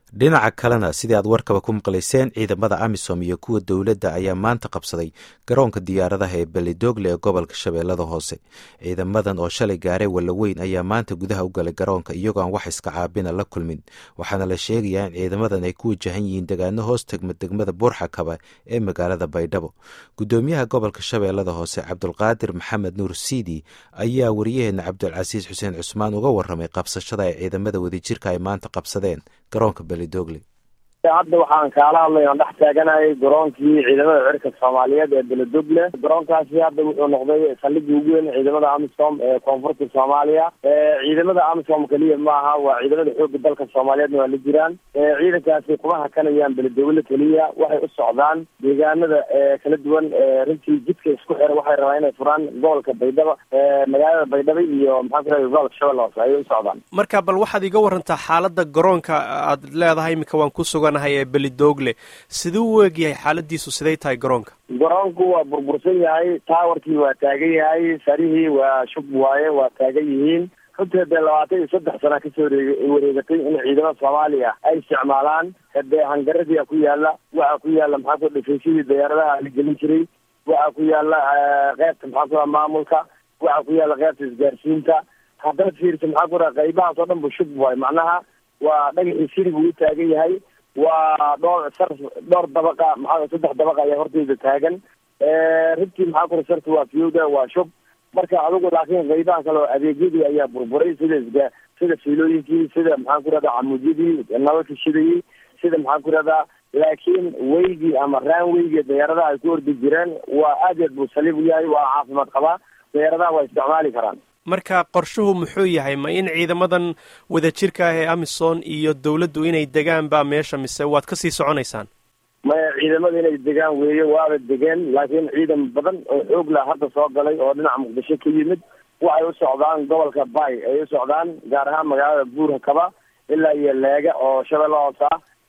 dhinaca kalena sidii aad warkaba ku maqlayseen ciidamada amisom iyo kuwa dowladda ayaa maanta qabsaday garoonka diyaaradaha ee belidogle ee gobolka shabeellada hoose ciidamadan oo shalay gaaray wallaweyn ayaa maanta gudaha u galay garoonka iyagoo aan wax iska caabina la kulmin waxaana la sheegayaa in ciidamadan ay ku wajahan yihiin degaano hoos tegma degmada buurxakaba ee magaalada baydhabo guddoomiyaha gobolka shabeellada hoose cabdulqaadir maxamed nuur siidi ayaa wariyaheena cabdulcasiis xuseen cusmaan uga waramay qabsashada ay ciidamada wadajirka ay maanta qabsadeen garoonka belidogle hadda waxaan kaala hadlay aan dhex taaganayay garoonkii ciidamada cirka soomaaliyeed ee beledogle garoonkaasi hadda wuxuu noqday saldhigii ugu weyn ciidamada amisom ee koonfurta soomaaliya ciidamada amisom keliya ma aha waa ciidamada xooga dalka soomaaliyeedna waa la jiraan ciidankaasi kuma hakanayaan beledogle keliya waxay u socdaan deegaanada kala duwan runtii jidka isku xira waxay rabaan inay furaan gobolka baydhabo magaalada baydhabo iyo maxaa ku rahay gobolka shabeelle hoose ayay u socdaan marka bal waxaad iga warantaa xaalada garoonka aad leedahay iminka waan ku sugan ee belidogle siduu u egyahay xaaladiisu siday tahay garoonka garoonku waa burbursan yahay taawarkii waa taagan yahay sarihii waa shub waaye waa taagan yihiin runtii hadee labaatan iyo saddex sana kasoo wareegatay in ciidamada soomaaliya ay isticmaalaan hadee hangaradiia ku yaala waxaa ku yaala maxaa ku dhifaysyadii diyaaradaha la gelin jiray waxaa ku yaala qeybta maxaa ku maamulka waxaa ku yaala qeybta isgaarsiinta haddaad fiirsa maxaa ku raa qaybahaas oo dhan bu shub waayo macnaha waa dhagaxii sirigu u taagan yahay waa dhowr sar dhowr dabaqa maxaa saddex dabaqa ayaa horteyda taagan runtii maxaa kura sarta waa fiyowda waa shub marka adigu laakiin qaybaha kale oo adeegyadii ayaa burburay sida isga sida fiilooyinkii sida maxaan ku rahdaa camuudyadii nalalka shidayey sida maxaan ku rahdaa laakiin weygii ama raanweygii diyaaradaha ay ku ordi jireen waa aad yaad buu saliib u yahay waa caafimaad qabaa diyaaradaha waa isticmaali karaan marka qorshuhu muxuu yahay ma in ciidamadan wadajirka ah ee amisom iyo dawladdu inay degaan baa meesha mise waad kasii soconaysaan maya ciidamada inay degaan weeye waaba degeen laakiin ciidan badan oo xoog lah hadda soo galay oo dhinaca muqdisho ka yimid waxay u socdaan gobolka bay ay u socdaan gaar ahaan magaalada buurhakaba ilaa iyo leega oo shabeelle hoose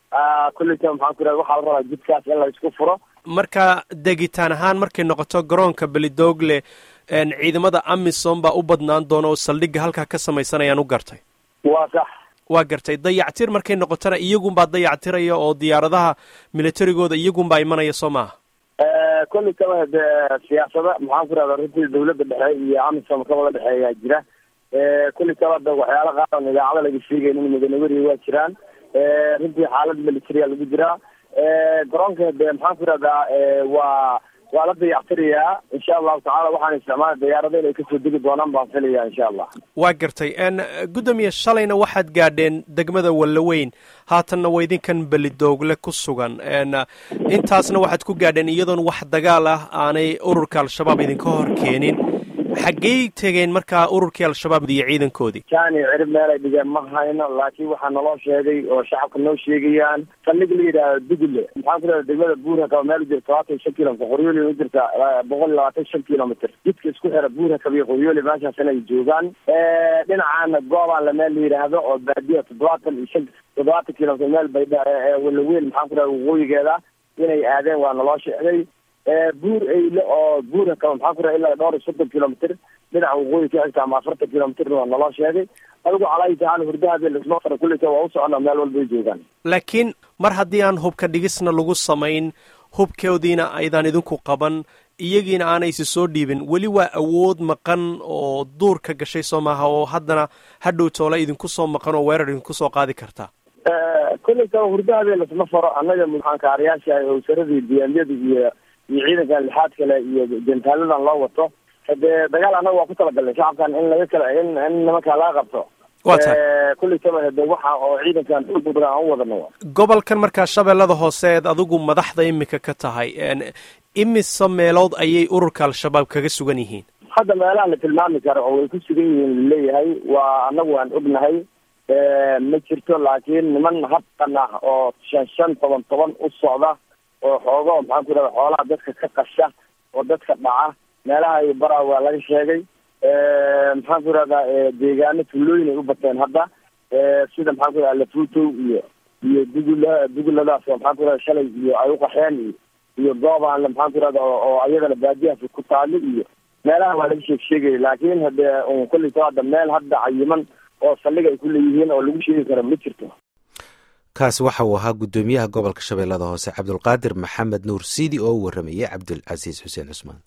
ah kulleyta maxaan ku raha waxaa la rabaa jidkaas in la isku furo marka degitaan ahaan markay noqoto garoonka belidogle ciidamada amisom baa u badnaan doona oo saldhigga halkaa ka samaysanayaan u gartay waa sax waa gartay dayactir markay noqotona iyagunbaa dayactiraya oo diyaaradaha militarigooda iyagunbaa imanaya soo maaha kolli kaba de siyaasada maxaan ku rahda runtii dawladda dhexe iyo amisom ka wada dhexeeyaa jira kolli kaba da waxyaala qaar on idaacada laga sheegayn in mudanaweriya waa jiraan runtii xaalad militaria lagu jiraa garoonka de maxaan ku rahdaa waa waa la dayactirayaa insha allahu tacala waxaan isticmaala diyaarada inay kasoo degi doonaan baan filaya insha allah waa gartay gudoomiye shalayna waxaad gaadheen degmada wallaweyn haatanna waa idinkan belidoogle ku sugan intaasna waxaad ku gaadheen iyadoon wax dagaal ah aanay ururka al-shabaab idinka hor keenin xaggey tegeen markaa ururkii al-shabaab iyo ciidankoodii jani cirib meelay dhigeen ma hayno laakiin waxaa naloo sheegay oo shacabka noo sheegayaan saldhig la yidhaahdo dugle maxaan ku rahda degmada buurhakaba meel u jirta todobaatan iyo shan kilomitr qoryooli u jirta boqol iyo labaatan shan kilomitr jidka isku xira buurhakaba iyo qoryooli meeshaasina ay joogaan dhinacaana goobaan la meel la yidhaahdo oo baadiya toddobaatan iyo shan toddobaatan kilomitr meel baydha walaweyn maxaan ku rahda waqooyigeeda inay aadeen waa naloo sheegay buur eyle oo buura kaba maxaa ku raha ilaa dhowr iyo soddon kilomitr dhinaca waqooyi ka xigta ama afartan kilomitrna waa naloo sheegay adigu calaayi tacaala hurdahaade lisma fara kulleyta waa u socona meel walba ay joogaan laakiin mar haddii aan hubka dhigisna lagu samayn hubkoodiina aydan idinku qaban iyagiina aanaysi soo dhiibin weli waa awood maqan oo duurka gashay soo maaha oo haddana hadhow toole idinku soo maqan oo weerar idinku soo qaadi kartaa kolley kaba hurdahaade lisma faro annaga maxaankaarayaasha owsaradii diyaamyada iyo iyo ciidankan lixaad kale iyo jentaaladan loo wato hadee dagaal annaga waa ku talagalnay shacabkan in laga kala in in nimankaa laga qabto kulley kaba hade waxa oo ciidankan badan aan u wadano gobolkan markaa shabeellada hooseed adigu madaxda imika ka tahay imise meelood ayay ururka al-shabaab kaga sugan yihiin hadda meelaha la tilmaami karo oo way ku sugan yihiin laleeyahay waa annagu waan ognahay ma jirto laakiin niman habqan ah oo shan shan toban toban u socda oo xoogo maxaan ku rahda xoolaha dadka ka qasha oo dadka dhaca meelaha iyo bara waa laga sheegay maxaan ku rahdaa deegaano tuulooyin ay u bateen hadda sida maxaan ku rahda lafutow iyo iyo dugula duguladaas oo maxaan ku rahda shalay iyo ay uqaxeen iyo iyo goobaanle maxaan ku rahda oo ayadana baadiyahaas ku taali iyo meelaha waa laga sheeg sheegaya laakiin hadee un kolleyta hadda meel hadda cayiman oo saldhig ay ku leeyihiin oo lagu sheegi karo ma jirto kaasi waxa uu ahaa guddoomiyaha gobolka shabeellada hoose cabdulqaadir maxamed nuur siidi oo u warramayey cabdulcasiis xuseen cusmaan